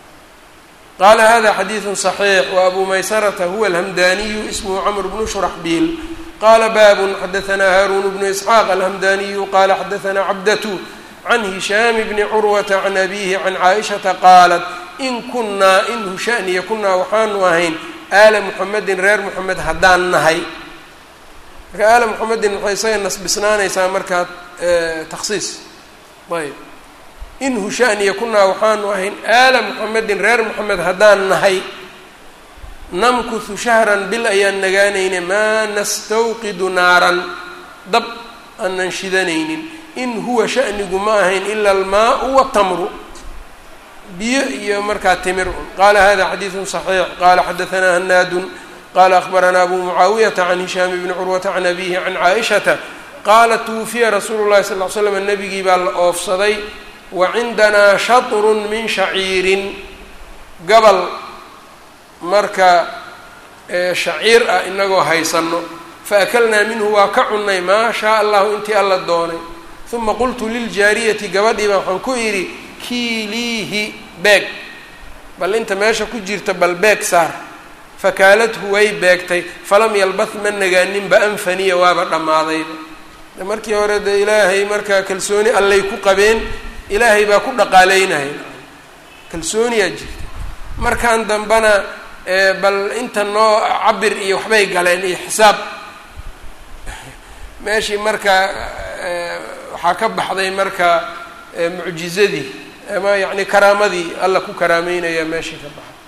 qaala hada xadiidu صaxiix wa abu maysarata huwa alhamdaniyu ismuhu camr bnu shuraxbiil qala babun xadaثna haarun bnu isxaaq alhamdaniyu qala xadaثna cabdatu can hishaam bni curwata can abihi can caaishata qaalat in kunaa in hushaniya kunaa waxaanu ahayn aala muxamedin reer moxamed haddaan nahay marka aala muxamedin waxay isaga nasbisnaanaysaa markaa taksiis ayb in hushaniya kunaa waxaanu ahayn aala muxamedin reer moxamed haddaan nahay namkuhu shahran bil ayaan nagaanayne maa nastawqidu naaran dab aanan shidanaynin in huwa shanigu ma ahayn ila almaau watamru biyo iyo markaa timir un qaala hada xadiidu صaxiix qala xadaثna hanaadun qala akhbarana abu mucaawiyata can hishaam bni curwata can abihi can caaishata qaala twufiya rasuulu llahi sal l slam nebigii baa la oofsaday wa cindanaa shaطru min shaciirin gabal marka shaciir ah inagoo haysano faakalnaa minhu waa ka cunnay maa shaa allahu intii alla doonay uma qultu liljaariyati gabadhii baa waxaan ku idhi kiiliihi beeg bal inta meesha ku jirta bal beeg saar fakaaladhu way beegtay falam yalbath ma nagaaninba anfaniya waaba dhammaadayba de markii hore de ilaahay markaa kalsooni allay ku qabeen ilaahay baa ku dhaqaaleynaya kalsooniyaa jirta markan dambana bal inta noo cabir iyo waxbay galeen iyo xisaab meeshii markaa waxaa ka baxday marka mucjizadii ama yacni karaamadii alla ku karaameynaya meeshii ka baxay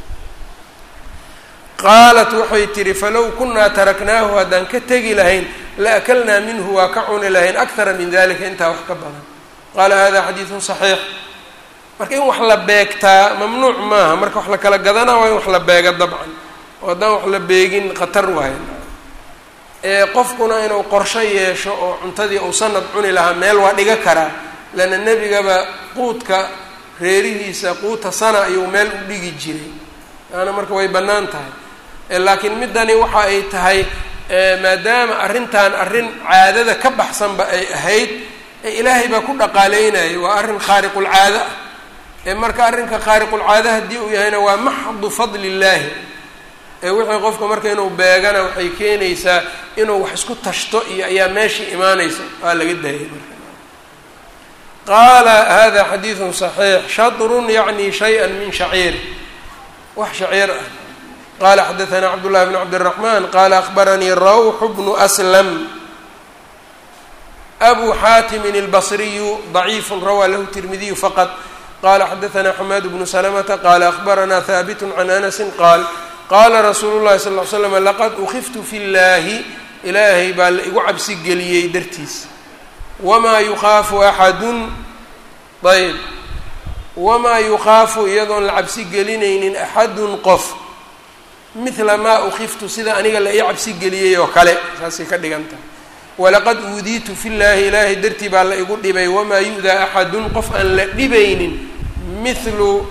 qaalat waxay tihi falow kunaa taraknaahu haddaan ka tegi lahayn la akalnaa minhu waa ka cuni lahayn akthara min dalika intaa wax ka badan qaala hada xadiidun صaxiix marka in wax la beegtaa mamnuuc maaha marka wax la kala gadanaa waa in wax la beega dabcan oo haddaan wax la beegin khatar waayo ee qofkuna inuu qorsho yeesho oo cuntadii uu sanad cuni lahaa meel waa dhiga karaa leanna nebigaba quudka reerihiisa quuta sana ayuu meel u dhigi jiray yaana marka way bannaan tahay laakiin middani waxa ay tahay maadaama arrintan arrin caadada ka baxsanba ay ahayd ee ilaahay baa ku dhaqaaleynaya waa arrin khaariqulcaado ah ee marka arrinka khaariqulcaada haddii uu yahayna waa maxdu fadli illaahi ee wixii qofka marka inuu beegana waxay keenaysaa inuu wax isku tashto iyo ayaa meeshii imaanaysa waa laga daayay marka qaala hada xadiidun صaxiix shatrun yacni shayئa min shaciir wax shaciir ah qala xadaثna cabdالlahi bn cabdالرaحman qala akbaranii rawx bnu aslam abu xaatimin الbصriyu ضaciif rawaa lahu tirmidiyu faqط qala xadaثna xamaad bnu slmta qala akbarana haabit can anasi qaal qala rasuulu الlahi sal ه slm laqad ukiftu fi اllahi ilaahay baa la igu cabsi geliyey dartiis wmaa yukhaafu axadun ayb wamaa yukhaafu iyadoon la cabsi gelinaynin axadun qof midla maa ukiftu sida aniga la ii cabsi geliyey oo kale saasay ka dhigan tahay walaqad uudiitu fi llaahi ilaahay dartii baa la igu dhibay wamaa yu-daa axadun qof aan la dhibaynin mithlu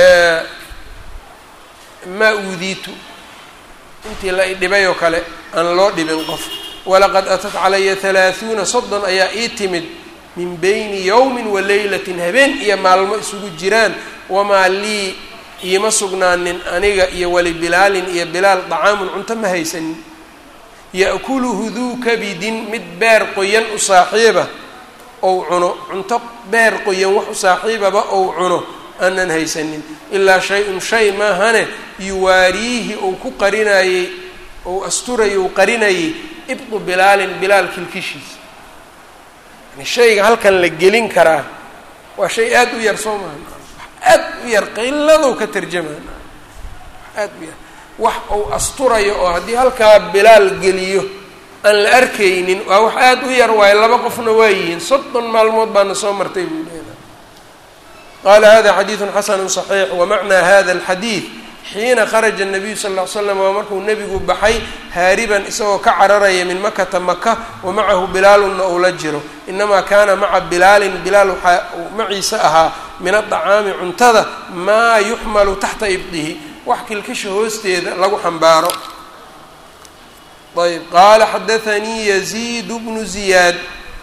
maa uudiitu intii la i dhibay oo kale aan loo dhibin qof walaqad atat calaya halaahuuna soddon ayaa ii timid min bayni yowmin wa leylatin habeen iyo maalmo isugu jiraan wamaa lii iima sugnaanin aniga iyo wali bilaalin iyo bilaal dacaamun cunto ma haysanin ya'kuluhu duu kabidin mid beer qoyan u saaxiiba ou cuno cunto beer qoyan wax u saaxiibaba ou cuno aanan haysanin ilaa shay-un shay maahane yuwaariihi ou ku qarinayey ou asturayy ou qarinayay ibdu bilaalin bilaal kilkishiisa yani shayga halkan la gelin karaa waa shay aada u yar soo maha aad u yar qiladow ka tarjamaa aad u yar wax uu asturayo oo haddii halkaa bilaal geliyo aan la arkaynin waa wax aada u yar waayo laba qofna waa yihiin soddon maalmood baana soo martay buu leedahay qaala hada xadiidun xasanu صaxiix wamacnaa hada alxadiid xiina kharaja الnabiyu sal ll ly slam waa markuu nebigu baxay haariban isagoo ka cararaya min makata maka wa macahu bilaalunna uu la jiro inamaa kaana maca bilaalin bilaal waxaa uu maciisa ahaa min adacaami cuntada maa yuxmalu taxta ibdihi wax kilkisha hoosteeda lagu xambaaro ayb qaala xadaanii yaziid bnu ziyaad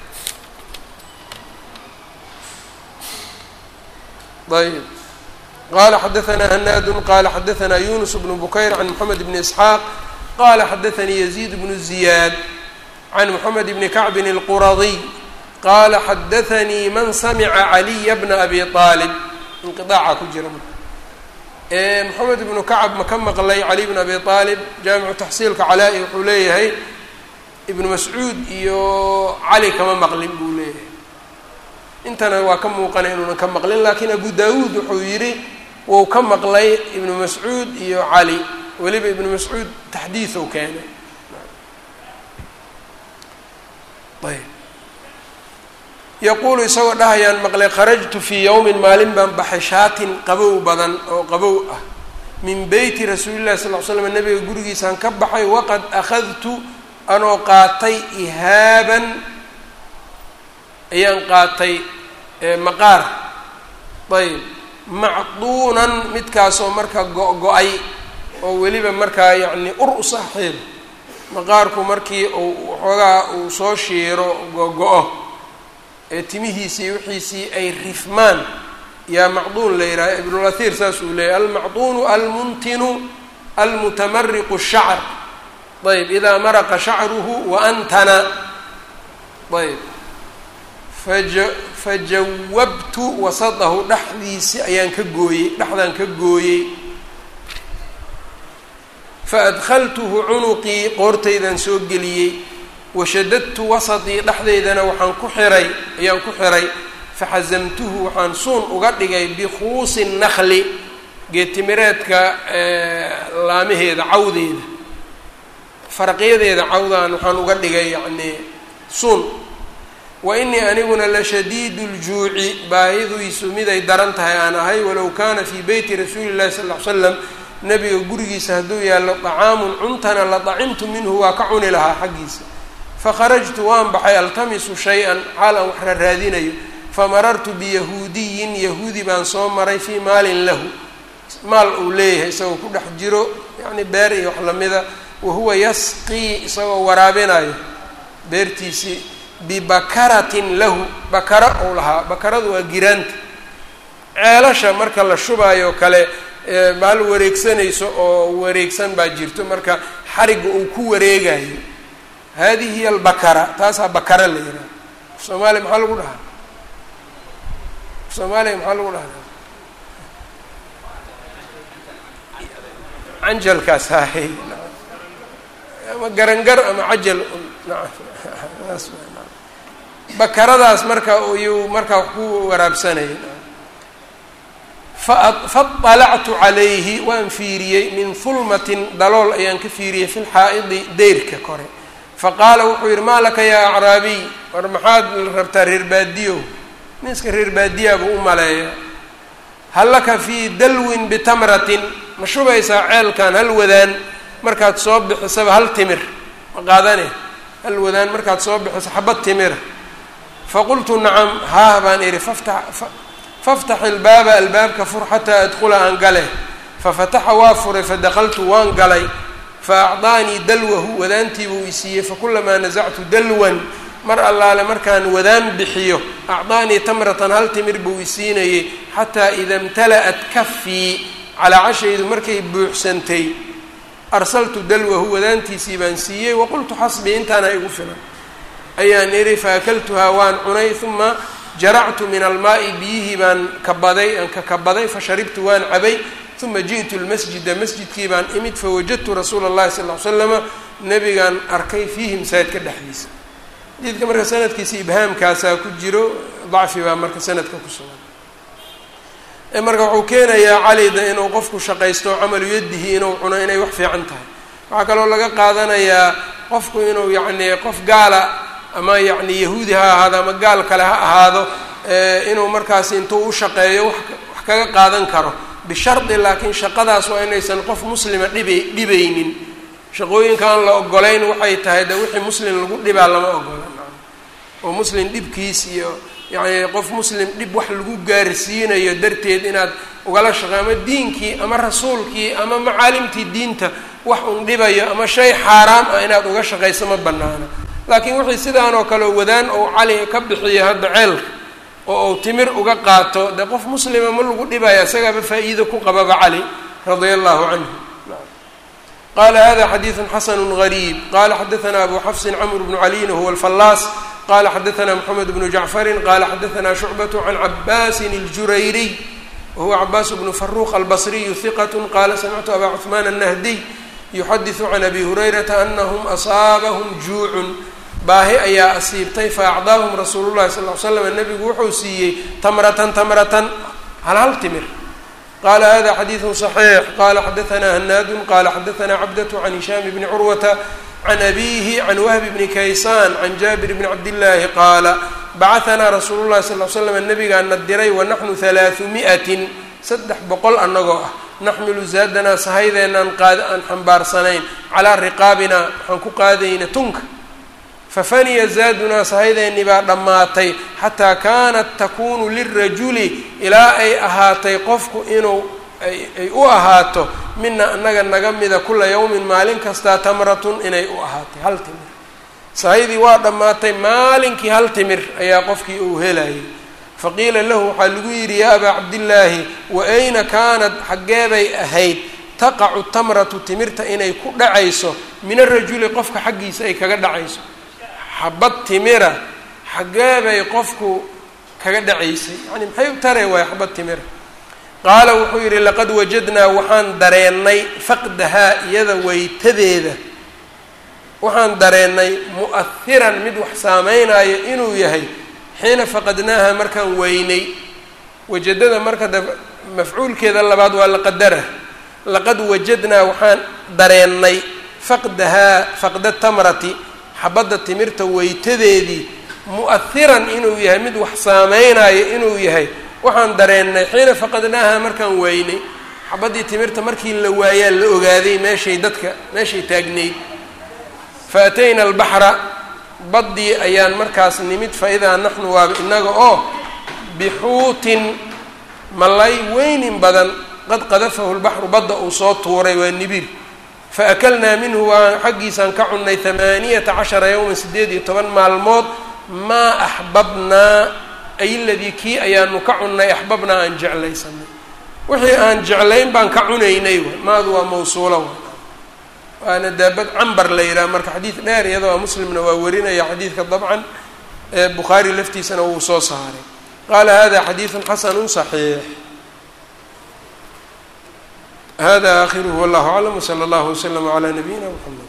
ayb qala xadaanaa hanaadu qala xadaanaa yunus bnu bukayr can moxamed bni isxaaq qala xadaanii yaziid bnu ziyaad can moxamed bni kacbin اlquradiy qala xadaanii man samica caliya bna abi aalib inqiaaca ku jira moxamed ibnu kacab ma ka maqlay cali bn abi aalib jaamicu taxsiilka calaa-i wuxuu leeyahay ibnu mascuud iyo cali kama maqlin buu leeyahay intana waa ka muuqana inuunan ka maqlin laakiin abu daawuud wuxuu yidhi wou ka maqlay ibnu mascuud iyo cali weliba ibnu mascuud taxdiiثou keenay ayb yaquulu isagoo dhahayaan maqlay kharajtu fii yowmin maalin baan baxay shaatin qabow badan oo qabow ah min beyti rasuuli llahi sal l slam nabiga gurigiisaan ka baxay waqad akhadtu anoo qaatay ihaaban ayaan qaatay maqaar ayb macduunan midkaasoo marka go-go-ay oo weliba markaa yacni ur u saaxiib maqaarku markii uu waxoogaa uu soo shiiro go-go-o ee timihiisii wixiisii ay rifmaan yaa macduun la yidhaha ibnulahir saas uu leeyahy almacduunu almuntinu almutamariqu shacr ayb idaa maraqa shacruhu wa antana ayb faja fajawabtu wasadahu dhexdiisi ayaan ka gooyey dhexdaan ka gooyey faadkhaltuhu cunuqii qoortaydaan soo geliyey washadadtu wasatii dhexdeydana waxaan ku xiray ayaan ku xiray faxasamtuhu waxaan suun uga dhigay bikuusi nakli geetimireedka laamaheeda cawdeeda faraqyadeeda cawdaan waxaan uga dhigay yacnii suun wa inii aniguna la shadiidu ljuuci baahidiisu miday daran tahay aan ahay walow kaana fii beyti rasuuli llahi sal ll ly slam nabiga gurigiisa hadduu yaallo dacaamun cuntana la dacimtu minhu waa ka cuni lahaa xaggiisa fakharajtu waan baxay altamisu shay-an xaal aan wax raraadinayo famarartu biyahuudiyin yahuudi baan soo maray fii maalin lahu maal uu leeyahay isagoo ku dhex jiro yacni beer iyo wax lamida wahuwa yasqii isagoo waraabinayo beertiisii bibakaratin lahu bakara ou lahaa bakaradu waa giraanta ceelasha marka la shubaayo kale baal wareegsanayso oo wareegsan baa jirto marka xarigga uu ku wareegayo hadihi hiya albakara taasaa bakara la yidhaha soomaaliya maxaa lagu dhahaa soomaaliya maxaa lagu dhahaa canjalkaas hahay ama garangar ama cajal bakaradaas marka iyuu markaa wax ku waraabsanaya faطalactu calayhi waan fiiriyey min hulmatin dalool ayaan ka fiiriyey fi lxaa'idi deyrka kore faqaala wuxuu yidhi maa laka yaa acraabiy war maxaad rabtaa reer baadiyo ninska reer baadiyaa buu u maleeya hal laka fii dalwin bitamratin ma shubaysaa ceelkan hal wadaan markaad soo bixisaba hal timir ma qaadane hal wadaan markaad soo bixiso xabad timira faqultu nacam haah baan idhi faftax faftax ilbaaba albaabka fur xataa adkula aan gale fafataxa waa furay fadakaltu waan galay fa acdaanii dalwahu wadaantii buu isiiyey fakulamaa nasactu dalwan mar allaale markaan wadaan bixiyo acdaanii tamratan hal timir buu isiinayey xataa ida imtala'at kafii calaacashaydu markay buuxsantay arsaltu dalwahu wadaantiisii baan siiyey waqultu xasbii intaana igu filan ayaan idhi faakaltuhaa waan cunay uma jaractu min almaa'i biyihii baan kabaday aan ka kabaday fasharibtu waan cabay uma ji'tu lmasjida masjidkii baan imid fawajadtu rasuula اllahi sal ly slama nabigaan arkay fiihi masaajidka dhexdiisa xadiidka marka sanadkiisa ibhaamkaasaa ku jiro dacfi baa marka sanadka ku sugan marka wuxuu keenayaa calida inuu qofku shaqaysto camalu yadihi inuu cuno inay wax fiican tahay waxaa kaloo laga qaadanayaa qofku inuu yacni qof gaala ama yacni yahuudi ha ahaado ama gaal kale ha ahaado inuu markaas intuu u shaqeeyo wax wax kaga qaadan karo bishardi laakiin shaqadaas waa inaysan qof muslima dhiba dhibaynin shaqooyinka aan la ogolayn waxay tahay de wixii muslim lagu dhibaa lama ogola oo muslim dhibkiis iyo yacni qof muslim dhib wax lagu gaarsiinayo darteed inaad ugala shaqey ama diinkii ama rasuulkii ama macaalimtii diinta wax un dhibayo ama shay xaaraam ah inaad uga shaqayso ma banaana laakiin wixii sidaan oo kale wadaan ou cali ka bixiyo hadda ceelka oo uu timir uga qaato dee qof muslima ma lagu dhibaya isagaaba faa-iido ku qababa cali radia allahu canhu qala hada xadiidu xasanu gariib qala xadaana abu xafsin camr bnu caliyin huwa alfallaas qala xadaana mxamed bnu jacfarin qala xadaana shucbat can cabaasin اljurayriy wahuwa cabaas bnu faruq albasriyu hiqat qala samictu aba cuثman الnahdiy yuxadiثu can abi hurayrata anahm asaabahum juucun baahi ayaa asiibtay faacdaahum rasuulu llahi sal ly slam nabigu wuxuu siiyey tamratan tamratan hal hal timir qala hada xadiidu صaxiix qala xadaana hanaadu qala xadaana cabdatu can hishaam bni curwata can abihi can wahbi bni kaysaan can jaabir bni cabdillaahi qaala bacahanaa rasuulu llahi sal l slam nabigaana diray wanaxnu halaaثu mi'atin saddex boqol annagoo ah naxmilu zaadanaa sahaydeenaan qaad aan xambaarsanayn calaa riqaabina waxaan ku qaadayna tunka fafaniya zaadunaa sahaydeenni baa dhammaatay xataa kaanat takunu lirajuli ilaa ay ahaatay qofku inuu ay u ahaato mina annaga naga mida kula yawmin maalin kastaa tamratun inay u ahaatay hal timir sahaydii waa dhammaatay maalinkii hal timir ayaa qofkii uu helayay faqiila lahu waxaa lagu yidhi yaa abaa cabdillaahi wa ayna kaanat xaggeebay ahayd taqacu tamratu timirta inay ku dhacayso min arajuli qofka xaggiisa ay kaga dhacayso xabad timira xaggee bay qofku kaga dhacaysay yacni maxay u taree waaya xabad timira qaala wuxuu yidhi laqad wajadnaa waxaan dareennay faqdahaa iyada weytadeeda waxaan dareennay mu'ahiran mid wax saameynaayo inuu yahay xiina faqadnaaha markaan weynay wajadada marka da mafcuulkeeda labaad waa laqadara laqad wajadnaa waxaan dareennay faqdahaa faqda tamrati xabadda timirta weytadeedii mu'ahiran inuu yahay mid wax saameynayo inuu yahay waxaan dareennay xiina faqadnaaha markaan weynay xabaddii timirta markii la waayaa la ogaaday meeshay dadka meeshay taagnayd fa atayna albaxra baddii ayaan markaas nimid fa idaa naxnu waaba innaga oo bixuutin malay weynin badan qad qadafahu lbaxru badda uu soo tuuray waa nibir faakalnaa minhu waan xaggiisaan ka cunnay hamaaniyata cashara yowman siddeed iyo toban maalmood maa axbabnaa ay ladii kii ayaanu ka cunnay axbabnaa aan jeclaysanay wixii aan jeclayn baan ka cunaynay w maadu waa mawsuula w waana daabad cambar la yidhaha marka xadiid dheer iyadoo muslimna waa warinaya xadiidka dabcan bukhaari laftiisana wuu soo saaray qaala hada xadiidu xasanu صaxiix hada akhiruhu wallahu aclam wslى اllah wslm عlى nabiyina mxamed